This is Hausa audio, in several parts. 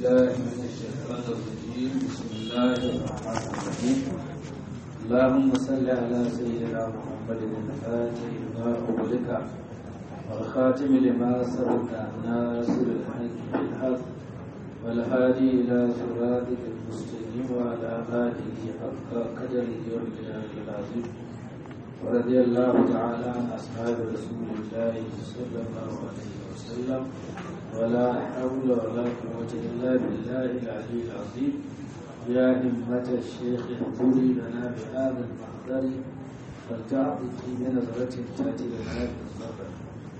بالله من الشيطان الرجيم بسم الله الرحمن الرحيم اللهم صل على سيدنا محمد الفاتح لما أغلق والخاتم لما سبق ناصر الحق بالحق والهادي إلى صراطك المستقيم وعلى آله حق قدره ومقداره العظيم ورضي الله تعالى عن أصحاب رسول الله صلى الله عليه وسلم ولا حول ولا قوة إلا بالله العلي العظيم يا همة الشيخ اهدري لنا بهذا المحضر فلتعطف بنظرة تأتي لنا بالظفر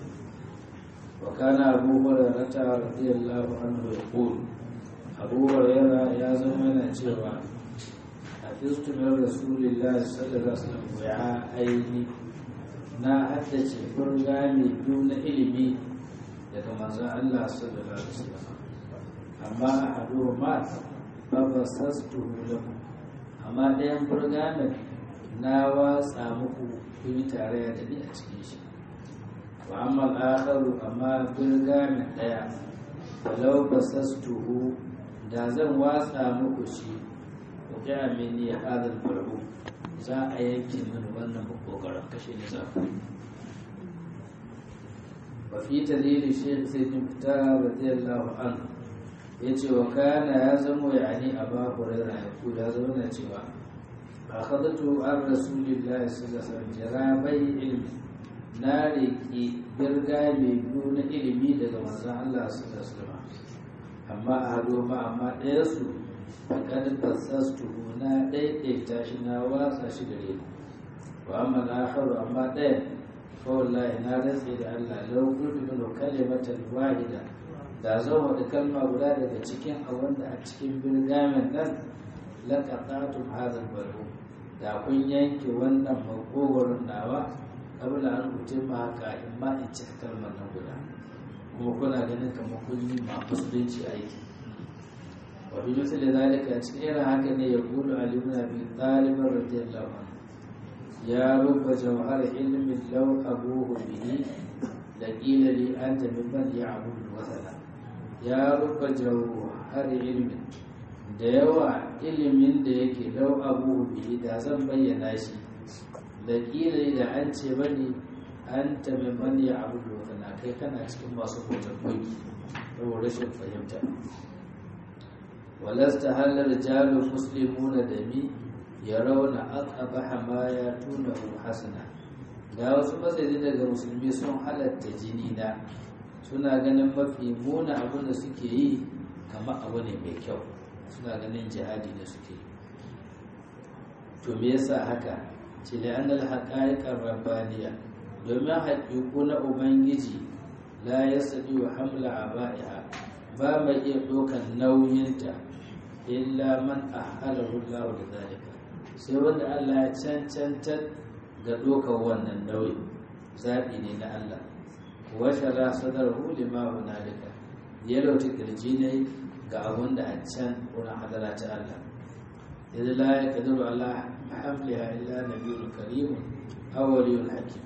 وكان أبو هريرة رضي الله عنه يقول أبو هريرة يا زمن جوا حفظت من رسول الله صلى الله عليه وسلم وعاءين na haddace burgami biyu na ilimi daga manzon Allah sallallahu alaihi wasallam amma a hadu ma ba ba sastu lakum amma ɗayan burgamin na watsa muku kun yi tarayya da ni a cikin shi wa amma al'akharu amma burgamin ɗaya walau ba sastuhu da zan watsa muku shi ku ga mini hadal farhu za a yanke mini wannan kokarin kashe ni za ku وفي دليل الشيخ سيد مختار رضي الله عنه yace wa kana ya zamo yani aba hurairah ya kula ya zama na cewa akhadtu an rasulillahi sallallahu alaihi wasallam jarabai ilmi na riki birga mai biyu na ilimi daga manzon Allah sallallahu alaihi wasallam amma a hado ma amma ɗaya su faqad basastu na daidaita shi na watsa shi gare ni wa amma al-akharu amma ɗaya wallahi na rantse da Allah lau gudu min kalimatan wahida da zan wada kalma guda daga cikin abin da a cikin birgamen nan laqatatum hadha al da kun yanke wannan makogoron nawa kabla an utimma haka in ma in cika kalmar nan guda kuma kuna ganin kamar kun yi ma musulunci aiki wa bi misali zalika cikin irin haka ne ya gudu ali ibn abi talib radiyallahu anhu يا رب جوهر علم لو أبوه به لقيل لي أنت ممن يعبد الوثن يا رب جوهر علم da yawa ilimin da yake lau abu bihi da zan bayyana shi da kila da an ce bane an ta mimman ya abu da wata kai kana cikin masu bautar koki yau rashin fahimta walasta halar jalin muslimuna da mi ya rauna aqabaha ma ya tuna hasana ga wasu matsayi daga musulmi sun halatta jini na suna ganin mafi muna abin da suke yi kamar abu ne mai kyau suna ganin jihadi da suke yi to me yasa haka ce da annal haqaiqar rabbaniya domin haƙiƙu na ubangiji la yasdi wa hamla abaiha ba mai iya ɗaukar nauyinta illa man ahalahu Allah da zalika sai wanda Allah ya cancantar ga ɗaukar wannan nauyi zaɓi ne na Allah wata ra sadar huli ma hunalika ya lauta kirji ne ga abin da a can wurin hadara ta Allah idan la ya kadiru Allah hamliha illa nabiyul karim awwaliyul hakim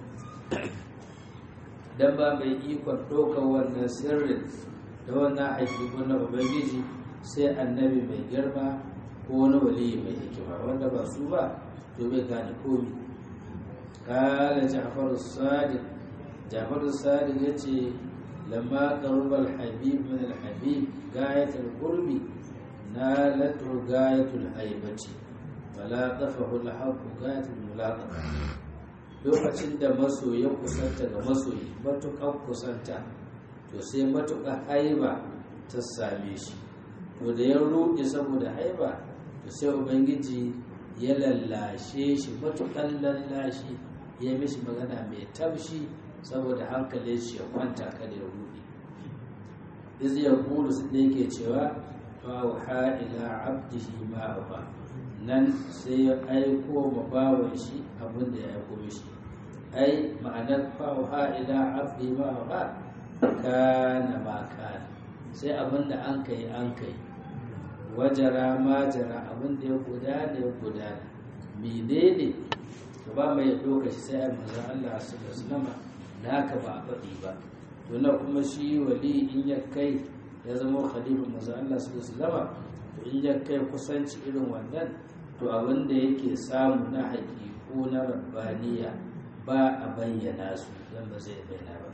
dan ba mai ikon ɗaukar wannan sirrin da wannan haƙiƙun na ubangiji sai annabi mai girma ko wani waliyi mai hikima wanda ba su ba to bai gane komi kala ja'far sadiq ja'far sadiq yace lamma qaruba al-habib min al-habib gayat al-qurbi nalatu gayat al-haibati fala tafahu al-haqq gayat al-mulaqata lokacin da masoyi kusanta ga masoyi matuƙar kusanta to sai matuƙar haiba ta same shi to da ya ruɗe saboda haiba to sai ubangiji ya lallashe shi matukan lallashi ya mishi magana mai taushi saboda hankalin shi ya kwanta kada ya ruɗe iz ya kulu su ne ke cewa fa wa ila abdihi ma ba nan sai ya aiko ma bawan shi abin da ya aiko mishi ai ma'anar fa wa ila abdihi ma ba kana ma kana sai abin da an kai an kai wajara majara abin da ya gudana ya gudana menene to ba mai ɗauka shi sai a manzan Allah su da sulama da haka ba a faɗi ba to na kuma shi wali in ya kai ya zama khalifa manzo Allah sallallahu alaihi to in ya kai kusanci irin wannan to abin da yake samu na haƙiƙu na rabbaniya ba a bayyana su dan ba zai bayyana ba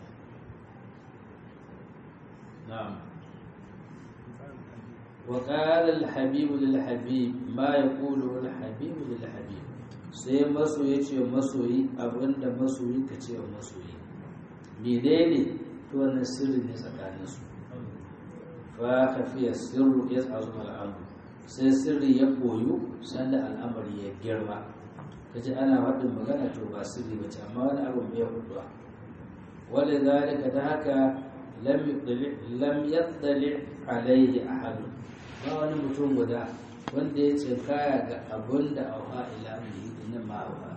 na'am وقال الحبيب للحبيب ما يقوله الحبيب للحبيب sai masoyi ce masoyi abinda masoyi ka ce wa masoyi menene to wannan sirri ne tsakanin su fa kafiya sirru ya tsazu al'amru sai sirri ya koyu sanda al'amari ya girma kaji ana faɗin magana to ba sirri ba ce amma wani abu mai huduwa wanda zalika da haka lam yattali alaihi ahadun ba wani mutum guda wanda ya ce kaya ga abun da auha ila mai na ma'auha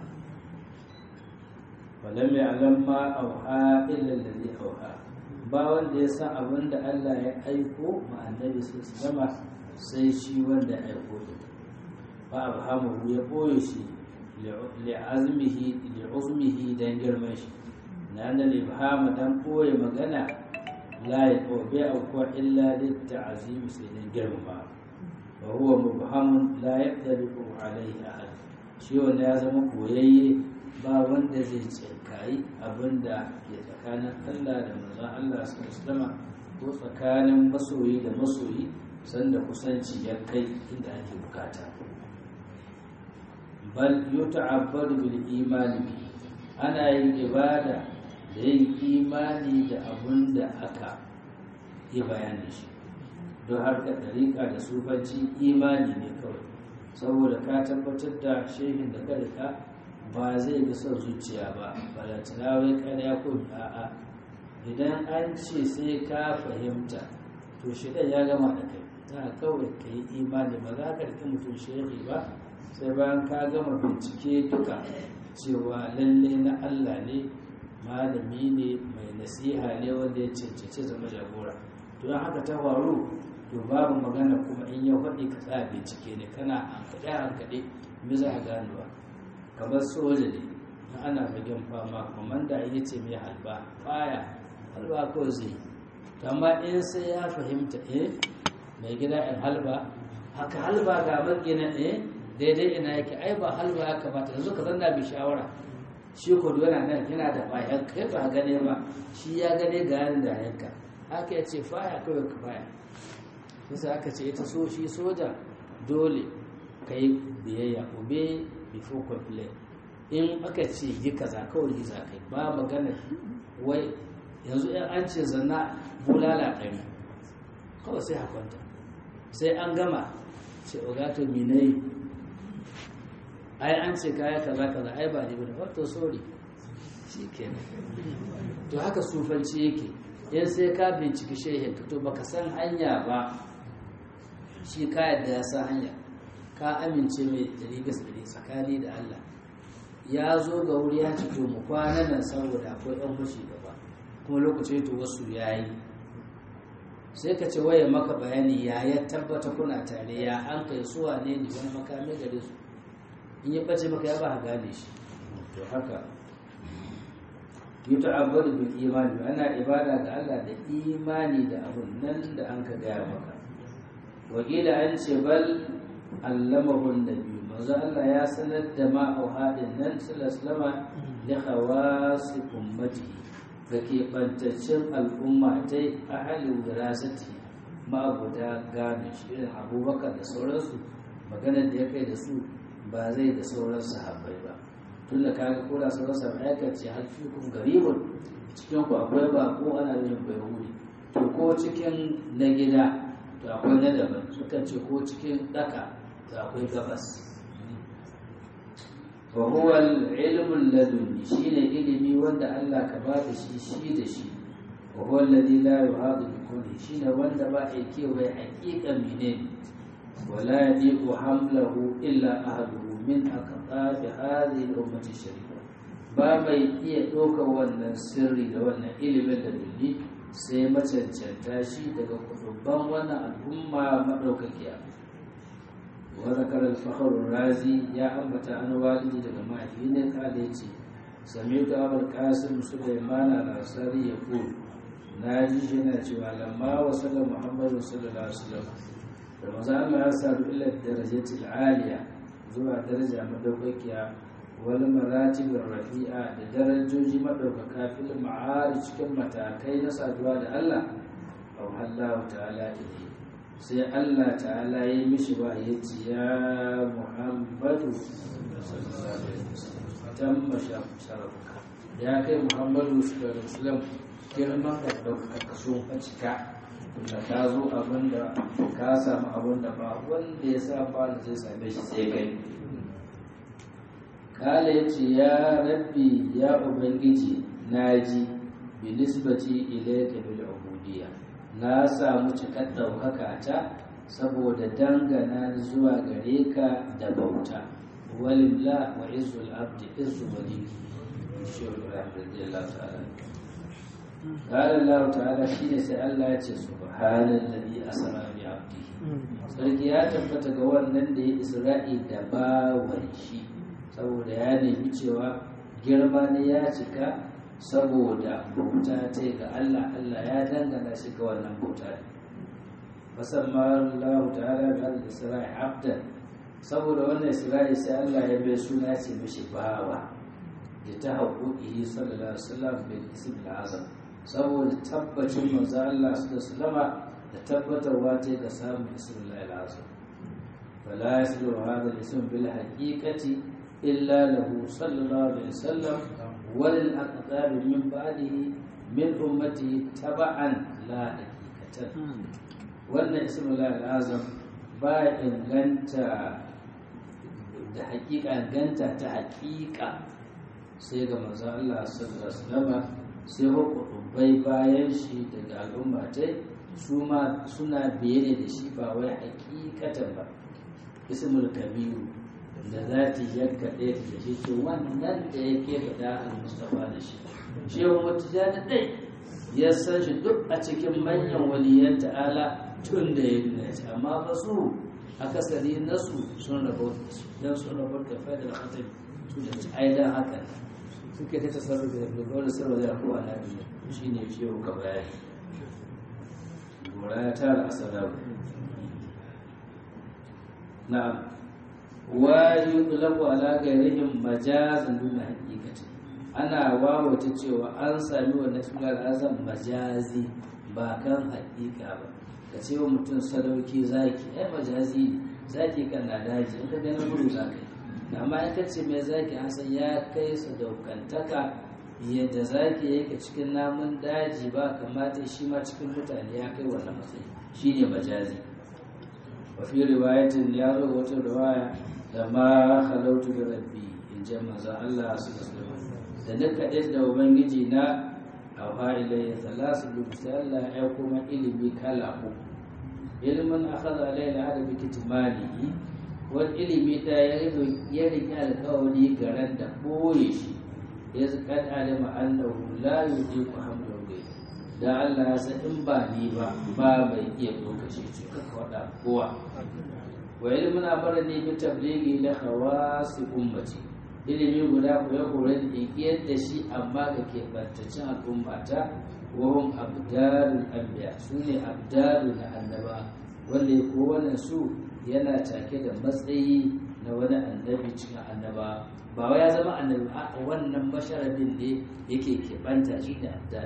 walam ya alam ma auha illa alladhi auha ba wanda ya san abun da Allah ya aiko ma annabi su zama sai shi wanda ya aiko da ba abhamu ya boye shi li azmihi li uzmihi dan girman shi na da ibhama dan boye magana la ya bai aukuwa illa litta'azim sai dan girma wa huwa mubhamun la yaqdiru alayhi ahad shi wanda ya zama koyayye ba wanda zai tsinkayi abinda ke tsakanin Allah da manzon Allah sallallahu alaihi ko tsakanin masoyi da masoyi sanda kusanci ya kai inda ake bukata bal yuta'abbadu bil imani ana yin ibada da yin imani da abun da aka yi bayanin shi don harkar ɗariƙa da sufanci imani ne kawai saboda ka tabbatar da shehin da ka rika ba zai ga son zuciya ba balatana wai ƙarya ko a'a idan an ce sai ka fahimta to shi ya gama da kai za kawai ka yi imani ba za ka riƙe mutum shehi ba sai bayan ka gama bincike duka cewa lalle na Allah ne malami ne mai nasiha ne wanda ya cancanci zama jagora don haka ta faru to babu magana kuma in ya faɗi ka tsaya bincike ne kana hankaɗe hankaɗe me za a ganewa kamar soja ne na ana fagen fama kwamanda ya ce mai halba faya halba kawai zai amma in sai ya fahimta eh mai gida in halba haka halba ga magina eh daidai ina yake ai ba halba ya kamata yanzu ka zanna bi shawara shi ko yana nan yana da bayan kai ba gane ba shi ya gane ga yanin da yanka haka ya ce faya kawai ka faya yasa aka ce ita so shi soja dole ka yi biyayya obe before complain in aka ce yi kaza kawai yi za kai ba magana wai yanzu in an ce zanna bulala ɗari kawai sai hakwanta sai an gama ce ogato minai ai an ce kaya kaza kaza ai ba ne ba wato sorry shi kenan to haka sufanci yake in sai ka binciki shehin to baka san hanya ba shi ka yadda ya san hanya ka amince mai dari gas dari tsakani da Allah ya zo ga wuri ya ci to mu kwana nan saboda akwai ɗan fushi gaba kuma lokacin to wasu yayi sai ka ce waye maka bayani ya ya tabbata kuna tare ya an kai suwa ne ne wani makami gare su in ya bace maka ya ba gane shi to haka yuta'abbadu bil imani ana ibada ga Allah da imani da abun nan da an ka gaya maka wakila an ce bal allamahu nabi manzo Allah ya sanar da ma auhadin nan sallallahu alaihi li khawasi ummatihi ga keɓantaccen al'umma ta ahalin wirasati ma'abuda gane shi irin abubakar da sauransu maganar da ya kai da su ba zai da sauran sahabbai ba tun da kaga ko da sauran sahabbai ya ce har fi kun garibun cikin ku akwai ba ko ana yin bayahudi to ko cikin na gida to akwai na daban sukan ce ko cikin daka to akwai gabas wa huwa al-ilmu ladunni shine ilimi wanda Allah ka ba da shi shi da shi wa huwa alladhi la yuhadu bi kulli shine wanda ba a kewaye haƙiƙan menene wala yadiqu hamlahu illa ahluhu min aqtabi hadhihi al-ummati sharifa ba mai iya ɗaukar wannan sirri da wannan ilimin da dulli sai macancanta shi daga kudubban wannan al'umma madaukakiya وذكر الفخر الرازي يا أمة أنا والدي daga mahaifi ne kale ce سمعت أبا القاسم سليمان الأنصاري يقول na ji shi yana cewa lamma wa sallam muhammadu sallallahu alaihi wasallam da maza Allah ya sadu ila darajatil aliya zuwa daraja madaukakiya wal maratib rafi'a da darajoji madaukaka fil ma'ari cikin matakai na saduwa da Allah aw Allah ta'ala ilayhi sai Allah ta'ala ya mishi wa ya ce ya Muhammadu sallallahu alaihi wasallam tamma sharafuka ya kai Muhammadu sallallahu alaihi wasallam girman da ɗaukaka so a cika da ka zo abin da ka samu abin da ba wanda ya sa ba da zai same shi sai kai kala ya ce ya rabbi ya ubangiji na ji bi nisbati ilayka bil ubudiyya na samu cikar ɗaukaka ta saboda dangana zuwa gare ka da bauta walillah wa izzul abdi izzu waliki shi wa radiyallahu ta'ala قال الله تعالى شيء sai Allah ya ce subhanallazi asra bi abdihi sarki ya tabbata ga wannan da ya isra'i da bawan shi saboda ya nemi cewa girma ne ya cika saboda bauta ta ga Allah Allah ya dangana shi ga wannan bauta fasamma Allah ta'ala bi al-isra'i abdan saboda wannan isra'i sai Allah ya bai suna ce mishi bawa da ta haƙoƙi sallallahu alaihi wasallam bil ism al-azam saboda tabbacin manzo Allah sallallahu da tabbatarwa ta ga samun ismullahi al-azam fala yaslu hadha al-ism bil haqiqati illa lahu sallallahu alaihi wasallam wa lil aqtab min ba'dihi min ummati taba'an la haqiqatan wannan ismullahi al-azam ba inganta da haƙiƙa ganta ta haƙiƙa sai ga manzo Allah sallallahu alaihi wasallam sai hukubai bayan shi daga al'umma ta su ma suna biye ne da shi ba wai hakikatan ba ismul kabiru da za ta yanka ɗaya da shi ce wannan da yake faɗa al-mustafa da shi shehu mutija da ɗai ya san shi duk a cikin manyan waliyan ta'ala tun da ya nuna shi amma ba su akasari nasu sun rabu don sun rabu da fadar hatar su da ci aidan haka suke ta tasarrufi da dogaro da sarwa da kowa na biyu shi ne ciwo ka bayani gora ya tara asarar na wa yuqlaqu ala ghayrihim majazan dun haqiqati ana wawata cewa an sami wannan sunan azam majazi ba kan haƙiƙa ba ka ce wa mutum sadauki zaki ai majazi ne zaki kan na daji in ka ganin gudu za ka yi amma in ka ce mai zaki an san ya kai sadaukantaka yadda zaki yake cikin namun daji ba kamata shi ma cikin mutane ya kai wannan matsayi shine majazi wa fi riwayatin ya zo wata riwaya da ma halautu da rabbi in ji manzon Allah su da na kaɗe da ubangiji na a ilayya salasu sai Allah ya kuma ilimi kala uku ilimin akhadha alayna hada bi kitmanihi wani ilimi da ya riƙe alƙawari garan da ɓoye shi ya kan alima annahu la yudiku hamdu ghayr da Allah ya san in ba ni ba ba mai iya lokaci ce ka faɗa kowa wa ilmin amara ne bi tablighi la khawasi ummati ilimi guda ku ya kore da in da shi amma ga keɓantaccen al'ummata wa hum abdalul anbiya sune abdalu na annaba wanda ya kowane su yana take da matsayi na wani annabi cikin annaba ba wai ya zama annabi a wannan masharabin ne yake keɓanta shi da abdal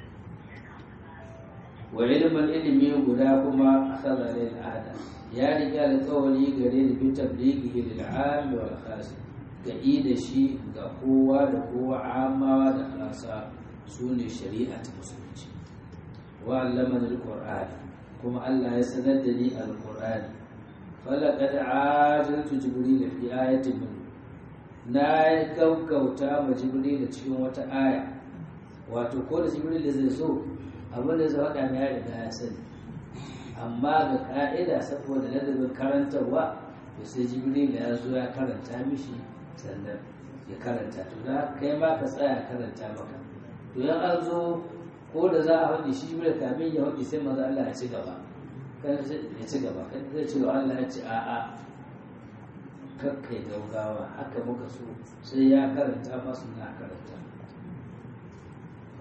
wa ilimin ilimi guda kuma akhadha lil ada ya riga alƙawari gare da fi tablighi lil am wal khas ga da shi ga kowa da kowa amawa da khasa su ne shari'a ta musulunci wa allama al kuma Allah ya sanar da ni al-qur'ani falaqad ajiltu jibril fi ayatin min na gaugauta ma jibril cikin wata aya wato ko da jibril zai so abin da zai faɗa mai ya riga ya sani amma ga ka'ida saboda ladabin karantarwa to sai jibril ya zo ya karanta mishi sannan ya karanta to da kai ma ka tsaya karanta maka to yan an zo ko da za a faɗi shi jibril kamin ya faɗi sai maza Allah ya ci gaba kan ya ci gaba kan zai ce Allah ya ce a'a kakkai gaugawa haka muka so sai ya karanta masu na karanta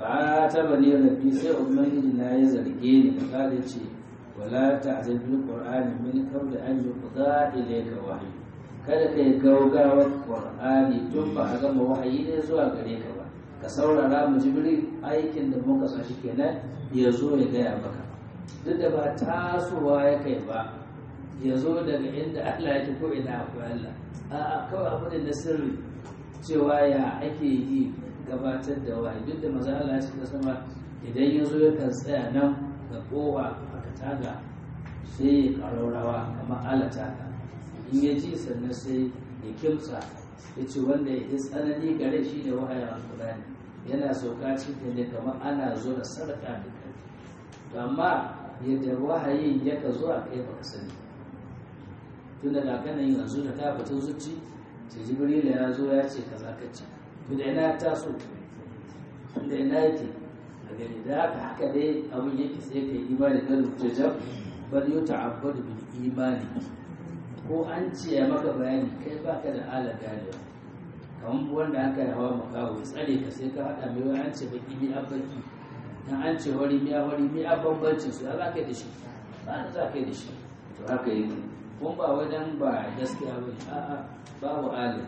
fa ta bani rabbi sai ubangiji na ya zarge ni da kada ce wala ta'zil bil qur'ani min qabli an yuqda ilayka wahyi kada kai gaugawar qur'ani tun ba a gama wahayi ne zuwa gare ka ba ka saurara mu jibril aikin da muka sa shi kenan ya zo ya gaya maka duk da ba tasowa ya kai ba ya zo daga inda Allah ya ko ina akwai Allah a'a kawai abu da na sirri cewa ya ake yi gabatar da wahayi duk da maza Allah ya sama idan ya zo yakan tsaya nan ga kowa aka taga sai ya ƙararrawa kamar alata in ya ji sannan sai ya kimsa ya ce wanda ya yi tsanani gare shi ne wahayin alkurani yana sauka cikin ne kamar ana zo da sadaka da kai amma yadda wahayin yaka zo a kai baka sani tun da kanan yanzu da ta fito zuci ce jibrila ya zo ya ce kaza ka ce to da ina taso da ina yake a gani da haka haka dai abin yake sai ka yi imani da rubuce jam bal yu ta'abbadu bil imani ko an ce ya maka bayani kai baka da ala ganewa kamar wanda aka yi hawa makawo ya tsare ka sai ka haɗa mai wani an ce baki mi baki dan an ce wari mi wari mi bambancin su ya za ka yi da shi ba za ka yi da shi to haka yake kuma ba wajen ba gaskiya ba a'a babu alim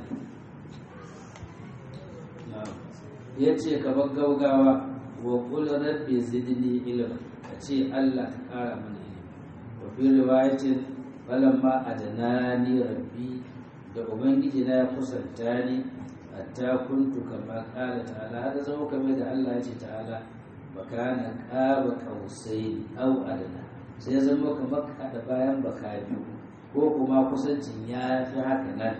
ya ce ka bar gaugawa wa kul rabbi zidni ilma ka ce Allah ka kara mana ilimi wa fi riwayatin falamma adanani rabbi da ubangiji na ya kusanta ni hatta kuntu kama kala ta'ala hada zama kamar da Allah ya ce ta'ala bakana qaba qausaini aw adana sai zama kamar kada bayan baka biyu ko kuma kusancin ya fi haka nan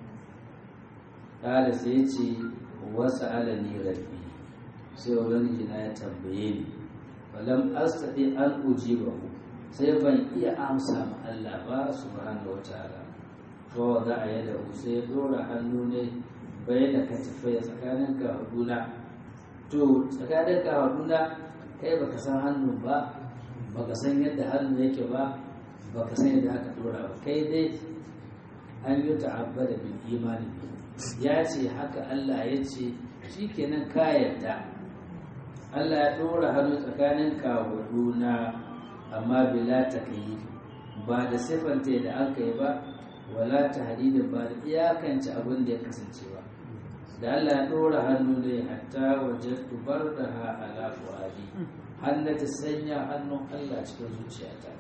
kala sai ce wasu alani rabbi sai ubangiji na ya tambaye ni falam astati an ujiba sai ban iya amsa ma Allah ba subhanahu wataala to za a yada sai ya dora hannu ne bai da katifai tsakanin kahuduna to tsakanin kahuduna kai baka san hannu ba baka san yadda hannu yake ba baka san yadda aka dora ba kai dai an yi ta'abbada bil imani ya ce haka Allah ya ce shi kenan ka yarda Allah ya dora hannu tsakanin kahuduna amma bila takayi ba da siffanta da an kai ba wala ta hadidin ba da iyakance abin da ya kasance ba da Allah ya ɗora hannu ne hatta wajen tubar da ha ala fuadi hannu ta sanya hannun Allah cikin zuciyata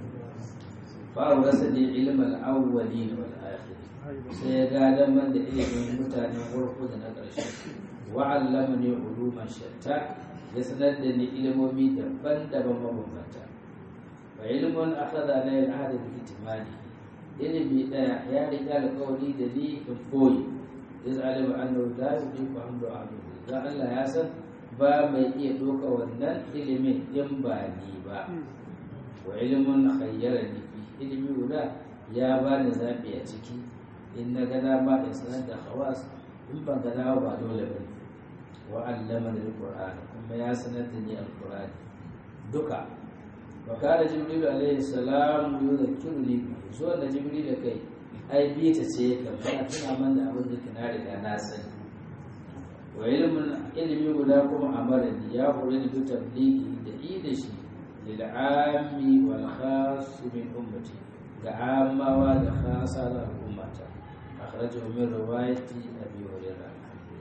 fa rasa ne ilmal awwali wal akhir sai ya gadan man da ilimin mutanen farko da na ƙarshe wa allama ne uluman shatta ya sanar da ni ilimomi daban-daban mabambanta wa ilmun akhadha la al-ahd bi itimani ilimi daya ya riga alƙawari da ni in koyi iz alima annahu la yudiku hamdu ahluhu dan Allah ya san ba mai iya doka wannan ilimin in ba ni ba wa ilmun khayyarani fi ilimi guda ya bani zabi a ciki in na gana ma in sanar da khawas in ban gana ba dole ba wa allama al-qur'an kuma ya sanar da ni al-qur'ani duka wakana jibril alaihi salam yuzakiruni zuwa da jibril da kai ai bi ta ce ka ba tuna man da abin da kana riga na sani wa ilmin ilmi guda kuma amara ni ya hore ni bi tabligi da i da shi lil ammi wal khas min ummati ga amawa da khasa da ummata akhrajahu min riwayati abi hurairah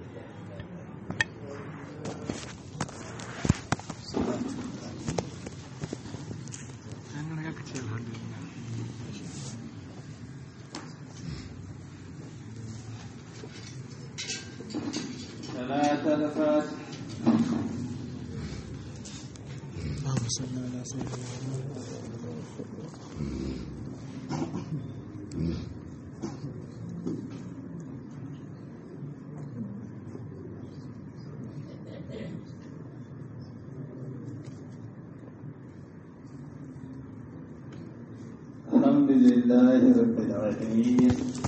ثلاثة الفاتح اللهم صل على سيدنا الحمد لله رب العالمين